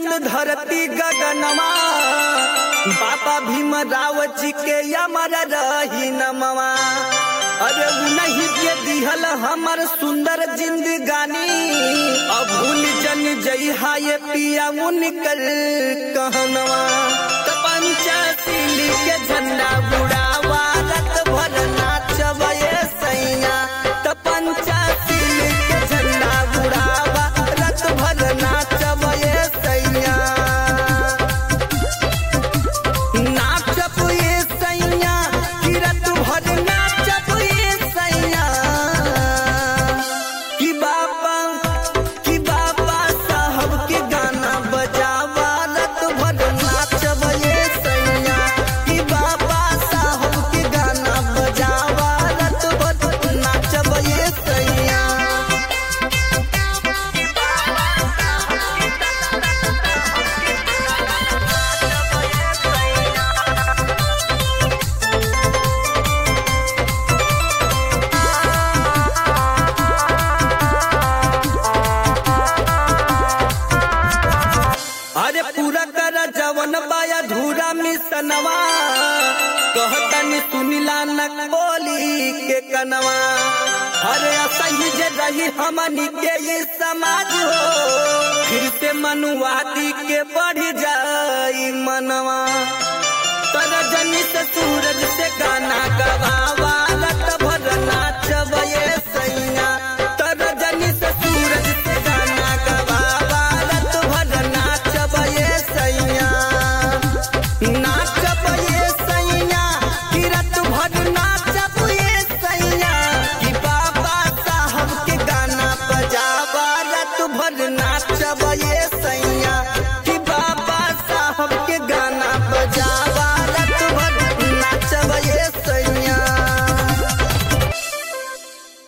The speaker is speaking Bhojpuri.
धरती गगनमा बाबा भीमराव जी के अमर रही नमवा अरे उन्हीं के दिहल हमर सुंदर जिंदगानी अब भूल जन जइहा ये पिया उनकर कहनवा त पंचशीली के झंडा उड़ावा रत भर नाचब ये सैया त पंचशीली के झंडा उड़ावा रत भर नाचब ये सैया नाचब ये सैया किरत भर नाचब ये सैया कि बाबा कि बाबा साहब के गाना बजावा रत भर नाचब ये सैया कि बाबा साहब के गाना बजावा रत भर नाचब ये सैया अरे पूरा कर जवन बाया धूरा मिसनवा कहतनी सुनिला न बोली के कनवा अरे असही जे रही हमनी के ये समाज हो फिर से मनुवादी के बढ़ जाई मनवा